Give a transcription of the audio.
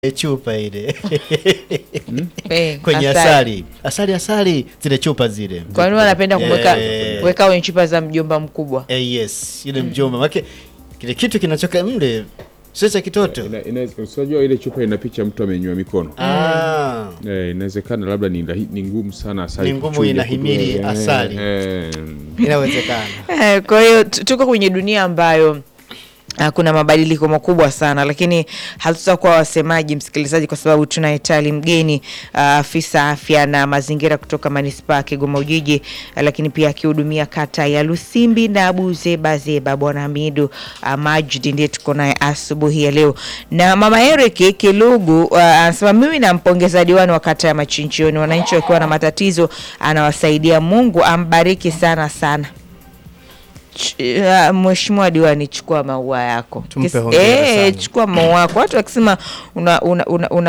chupa ile Eh, kwenye asali asali asali zile chupa zile Kwa nini wanapenda kumweka Eh. kuweka kwenye chupa za mjomba mkubwa? eh, yes ile mjomba make kile kitu kinachoka mle sio cha kitoto Ina- inaweza- Unajua ile chupa ina picha mtu amenywa mikono ah. Eh, inawezekana labda ni, rahi- ni ngumu sana asali Ni ngumu, kuchuja inahimili kutoa- asali. eh, inawezekana Eh, Kwa hiyo tu- tuko kwenye dunia ambayo ah, kuna mabadiliko makubwa sana, lakini hatutakuwa wasemaji, msikilizaji, kwa sababu tunaye Tali Mgeni, ah, afisa afya na mazingira kutoka manispaa ya Kigoma Ujiji, ah, lakini pia akihudumia kata ya Lusimbi na Buzeba Zeba. Bwana Hamidu ah, Majidi ndiye tuko naye asubuhi ya leo, na mama Eric Kilugu ah, anasema mimi nampongeza diwani wa kata ya Machinjioni, wananchi wakiwa na matatizo anawasaidia. Mungu ambariki sana sana. Ch- uh, Mheshimiwa diwani, chukua maua yako. Tumpe Kis- hongera eh, sana. chukua maua yako. Watu wakisema una, una, una, una